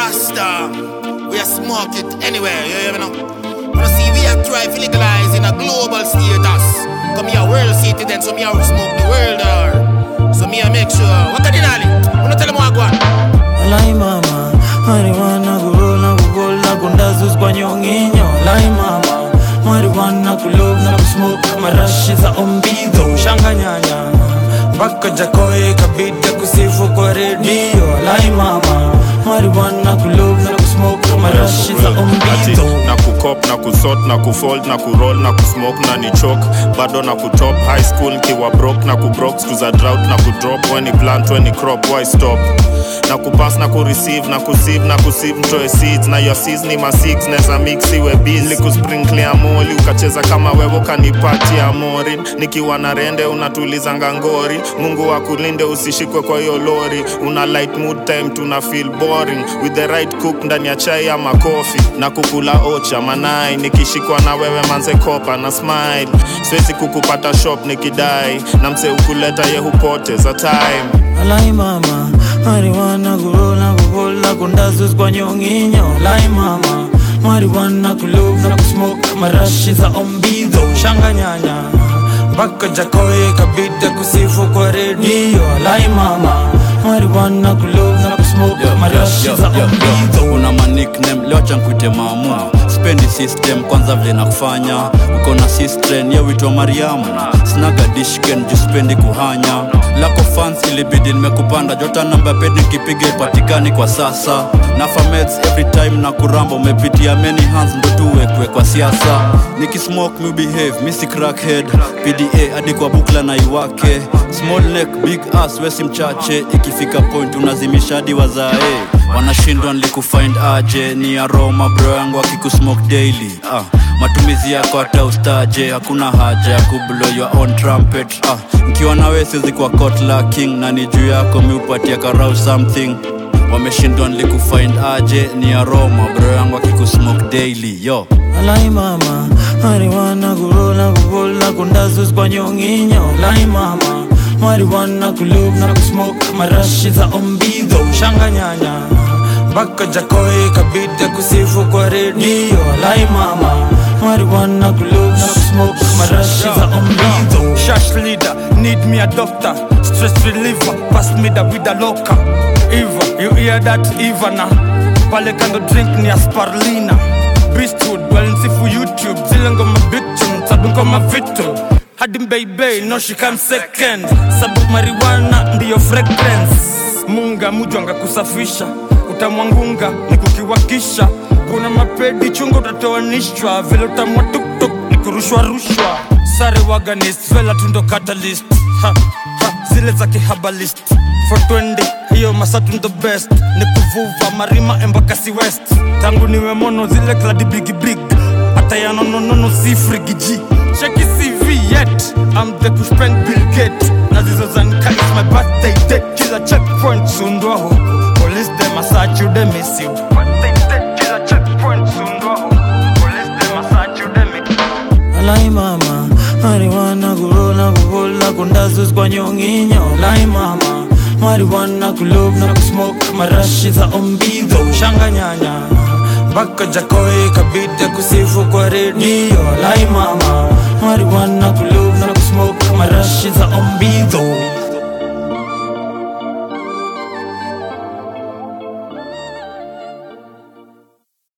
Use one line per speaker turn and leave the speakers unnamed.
Rasta, we are smoke it anywhere, you hear me now? Wanna see we are try to legalize in a global status. Come here, world citizen, so me a smoke the world or So me a make sure. What can you Wanna tell them what I want?
Lai mama, marijuana kurola kukola kundazus kwa nyonginyo Lai mama, marijuana kulov na kusmoke marashi za ombido Shanga nyanya, mpaka jakoe kabida kusifu kwa redio Lai mama, marijuana kulov na kusmoke marashi za
Ati,
ombido
na kukop na kusort na kufold na kuroll na kusmoke na ni chok bado na kutop high school nkiwa brok na kubrok siku za drought na kudrop weni plant weni crop why stop na kupass na kureceive na kusieve na kusieve mtoe seeds na your seeds ni ma six neza mix iwe busy kusprinkle amoli ukacheza kama wewe kanipatia morin nikiwa na rende unatulizanga ngori mungu akulinde usishikwe kwa hiyo lori una light mood time tuna feel boring with the right cook ndani ya chai ama kofi na kukula ocha manai nikishikwa na wewe manze kopa na smile siwezi kukupata shop nikidai na mse ukuleta ye hupoteza time
Lai mama, marijuana kurola kukola kundazus kwa nyonginyo Lai mama, marijuana kulov na kusmoke marashi za ombido Shanga nyanya, mpaka jakoe kabida kusifu kwa redio Lai mama, marijuana kulov na kusmoke marashi za ombido
una manikname leo chankuite maamu spendi system kwanza vile na kufanya uko na sistren yewitwa mariamu snaga dishken juu spendi kuhanya lako fans ilibidi nimekupanda jota namba pedi nikipiga ipatikani kwa sasa na fameds every time na kuramba umepitia many hands ndo tuwekwe kwa siasa nikismoke mu behave misi crackhead pda hadi kwa bukla na iwake small neck big ass wesi mchache ikifika point unazimisha hadi wazae wanashindwa nilikufind aje ni aroma bro yangu akikusmoke daily ah, matumizi yako hata ustaje hakuna haja ya kublow your own trumpet ah, nkiwa nawe siwezi kwa kotla king na ni juu yako miupatia karau something wameshindwa nilikufind aje ni aroma bro yangu akikusmoke daily yo
Lai mama, marijuana kurola kukola kundazus kwa nyonginyo Lai mama, marijuana kulov na kusmoke marashi za ombido Shanga nyanya, mpaka jakoe kabida kusifu kwa redio Lai mama, marijuana kulov na kusmoke marashi za ombido
Shash leader, need me a doctor. Stress reliever, pass me the with a locker. Eva, you hear that? Eva na pale kando drink ni asparlina. Beastwood, walinsifu YouTube, zile ngoma bitum, sabu ngoma vitu. Hadi baby, no she come second. Sabu marijuana ndiyo fragrance. Munga mujwanga kusafisha, utamwangunga ni kukiwakisha. Kuna mapedi chunga utatoanishwa, vile utamwa tuktuk ni kurushwa rushwa. Sare waganist, vela tundo catalyst. Ha, ha, zile za kihabalist. 420 hiyo masatu ndo best ni kuvuva marima embakasi west tangu niwe mono zile kladi bigi big hata ya nononono si frigiji cheki cv yet I'm the kushpeng bill gate na zizo zanka is my birthday date kila checkpoint sundwa ho police dem asachi ude miss you birthday date kila checkpoint sundwa ho police dem asachi ude miss
Lai mama, marijuana kurola kukola kundazus kwa nyonginyo Lai mama, marijuana kulov na kusmoke marashi za ombido Shanga nyanya, mpaka jakoe kabida kusifu kwa redio Lai mama, marijuana kulov na kusmoke marashi za ombido